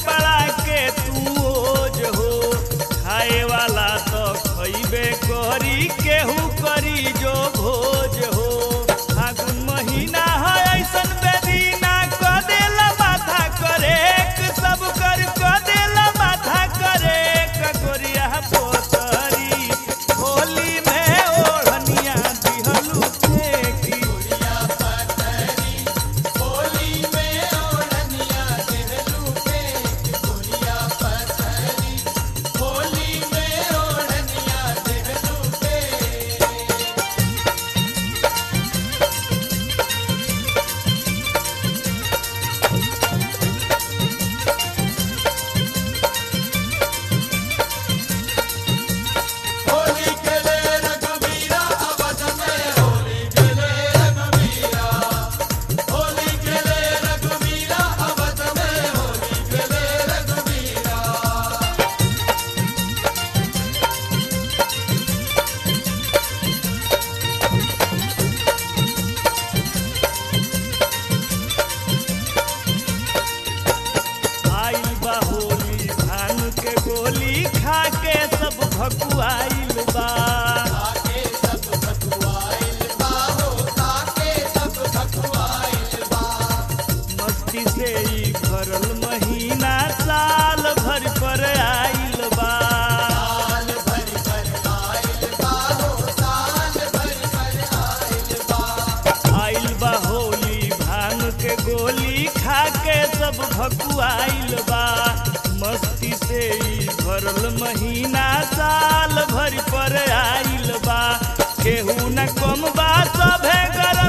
कपड़ा के तू ओज हो खाए वाला तो खइबे करी केहू करी जो भोज हो फागुन महीना है ऐसन बेदीना क देला माथा करे सब कर क देला माथा करे ककोरिया पोतरी होली में ओढ़निया दिहलू फेंकी आइल बा होली धान के गोली खा के सब भकुआइल बा मस्ती से ई भरल महीना साल भर पर आइल बा आइल बा होली भांग के गोली खा के सब भकुआइल बा मस्ती से ई भरल महीना साल भर पर आइल बा केहू न कम बा सभे गर